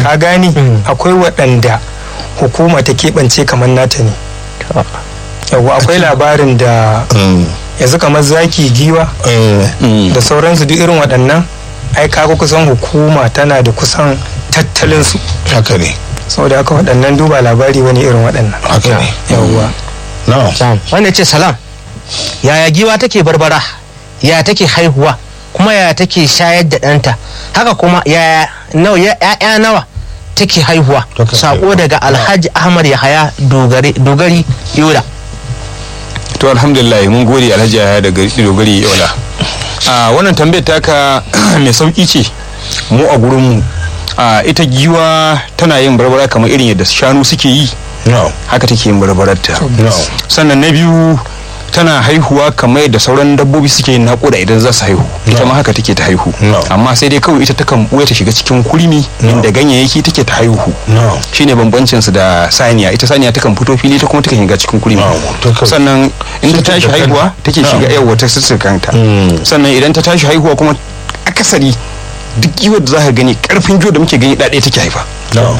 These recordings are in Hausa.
ka gane akwai waɗanda hukuma ta keɓance kamar nata ne yawa akwai labarin da yanzu kamar zaki giwa da sauransu duk irin waɗannan ai kaga kusan hukuma tana da kusan tattalin su haka ne saboda haka waɗannan duba labari wani irin waɗannan haka ne yawwa na'am Sam, wanda ya ce salam yaya giwa take barbara yaya take haihuwa kuma yaya take shayar da ɗanta haka kuma yaya nawa ya- ya'ya nawa take haihuwa Take sako haihuwa. daga alhaji ahmad yahaya dogari dogari yola to alhamdulillah mun gode alhaji yahaya da dogari yola a wannan tambayar taka mai sauki ce mu a gurin mu a ita giwa tana yin barbara kamar irin yadda shanu suke yi na'am haka take yin barbararta na'am sannan na biyu tana haihuwa kamar yadda sauran dabbobi suke yin naƙuda idan za su haihu ita ma haka take ta haihu No. amma sai dai kawai ita takan ɓuya ta shiga cikin kurmi inda ganyayyaki take ta haihu na'am shine bambancin su da saniya ita saniya takan fito fili ta kuma takan shiga cikin kurmi No, takan- sannan in ta Sai ta tashi da kanta. haihuwa take No. shiga yawa ta kanta Mm. sannan idan ta tashi haihuwa kuma akasari duk giwar da za ka gani karfin giwar da muke gani ɗaɗe take haifa na'am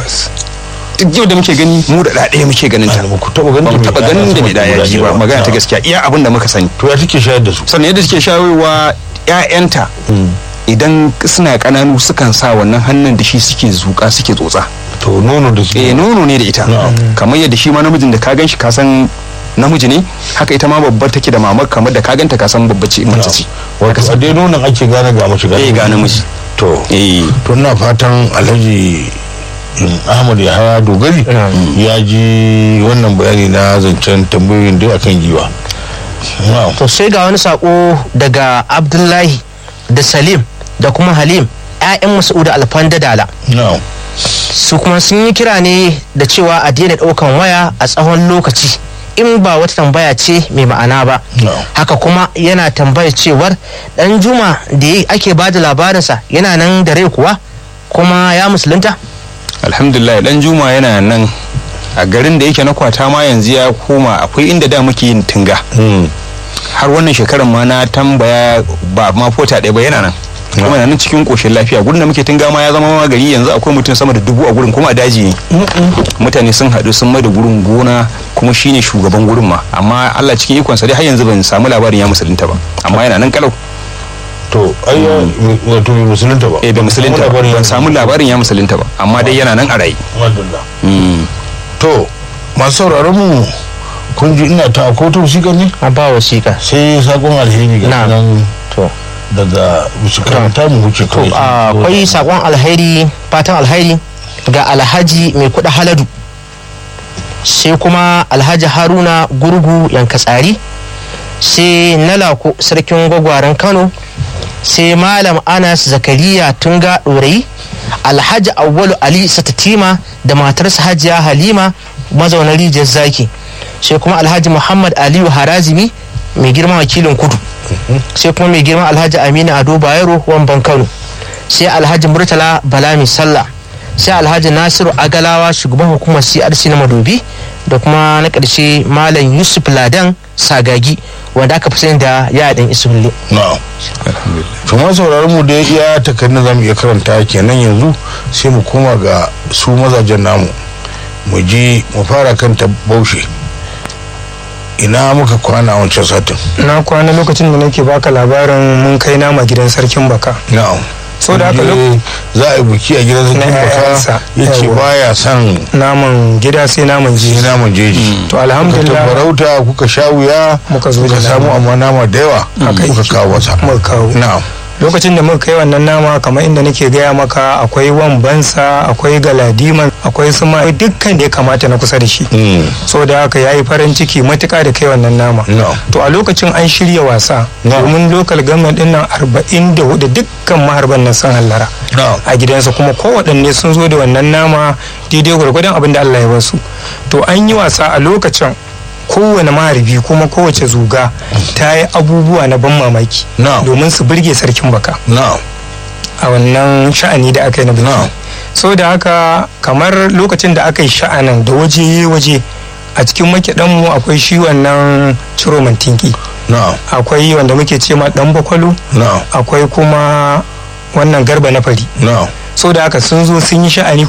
duk giwar da muke gani mu da ɗaɗe muke ganin ta ba ku taɓa ganin ba mu ta taɓa mai ganin da ɗaya mai ɗaya guda ji biyu ba magana ta Na'am. gaskiya iya abin da muka sani to ya take shayar da su sannan yadda suke shawarwa ƴaƴanta idan suna ƙananu sukan sa wannan hannun da shi suke zuƙa suke tsotsa to nono da su eh nono ne da ita Na'am. kamar yadda shi ma namijin da ka gan shi ka san namiji ne haka ita ma babbar take da mamar kamar da ka ganta ka san babbar ce mace ce wato a dai nonon ake gane ga mace eh ga namiji to eh to ina fatan alhaji mm, ahmad yahaya dogari ya ji wannan bayani na zancen tambayoyin da akan giwa na'am to sai ga wani sako daga abdullahi da salim da kuma halim 'ya'yan mas'udu alfanda dala na'am su kuma sun yi kira ne da cewa a daina ɗaukan waya a tsawon lokaci in ba wata tambaya ce mai ma'ana ba No. haka kuma yana tambaya cewar dan juma da ya- ake ba da labarinsa yana nan da rai kuwa kuma ya musulunta alhamdulillah dan juma yana nan a garin da yake na kwata ma yanzu ya koma akwai inda da muke yin tinga Mm. har wannan shekarar ma na tambaya ba ma fota ɗaya ba yana nan kuma yana nan cikin koshin lafiya gurin da muke tinga ma ya zama ma gari yanzu akwai mutum sama da dubu a gurin kuma a daji ne mutane sun haɗu sun mai da gurin gona kuma shine shugaban gurin ma amma Allah cikin ikonsa dai har yanzu ban samu labarin ya musulunta ba amma yana nan kalau to ai ya- wato bai musulunta ba eh bai musulunta ba labarin ya ban samu labarin ya musulunta ba amma dai yana nan a raye Madalla. Mm. to masu sauraron mu kun ji ina ta ko ta wasiƙa ne a ba wasiƙa sai sakon alheri ga Na'am. nan to daga musu karanta mu wuce to kawai akwai sakon alhairi fatan alhairi ga alhaji mai kuɗa haladu sai kuma alhaji haruna gurgu yankatsari sai nalako sarkin gwagwaren kano sai malam anas zakariya tunga ɗorayi alhaji awwalu ali satatima da matarsa hajiya halima mazaunar rijiyar zaki sai kuma alhaji muhammad aliyu harazimi mai girma wakilin kudu sai kuma mai girma alhaji aminu ado bayero wamban kano sai alhaji murtala balami sallah sai alhaji nasiru agalawa shugaban hukumar crc na madobi da kuma na ƙarshe malam yusuf ladan sagagi wanda aka fi sani da yaɗin isulle na'am to ma sauraron mu da iya takardun zamu iya karanta kenan yanzu sai mu koma ga su mazajen namu mu je mu fara kan ta baushe ina muka kwana a wancan satin na kwana lokacin da nake baka labarin mun kai nama gidan sarkin baka na'am So da haka Je za a yi buki a gidan sarkin Na baka ƴaƴansa. ya ce Yawwa. baya son naman gida sai naman sai ji naman jeji to kuka alhamdulillah farauta kuka sha wuya Muka zo da kuka samu nama. amma nama da yawa Haka kuka yake. kawo masa muka kawo na'am lokacin da muka kai wannan nama kamar inda nake gaya maka akwai wambansa akwai galadiman akwai suma dukkan da ya kamata na kusa da shi Mm. so da haka ya yi farin ciki matuka da kai wannan nama na'am to a lokacin an shirya wasa Na'am. domin lokal government din nan arba'in da hudu dukkan maharban nan sun hallara na'am a gidansa kuma kowaɗanne sun zo da wannan nama daidai gwargwadon abin da Allah ya basu to an yi wasa a lokacin kowane maharbi kuma kowace zuga ta yi abubuwa na ban mamaki Na'am. domin su burge sarkin baka na'am a wannan sha'ani da aka yi na biki Na'am. so da haka kamar lokacin da aka yi sha'anin da waje waje a cikin makiɗanmu akwai shi wannan ciro mantinki na'am akwai wanda muke ce ma dan bakwalo na'am akwai kuma wannan garba na fari na'am so da haka sun zo sun yi sha'ani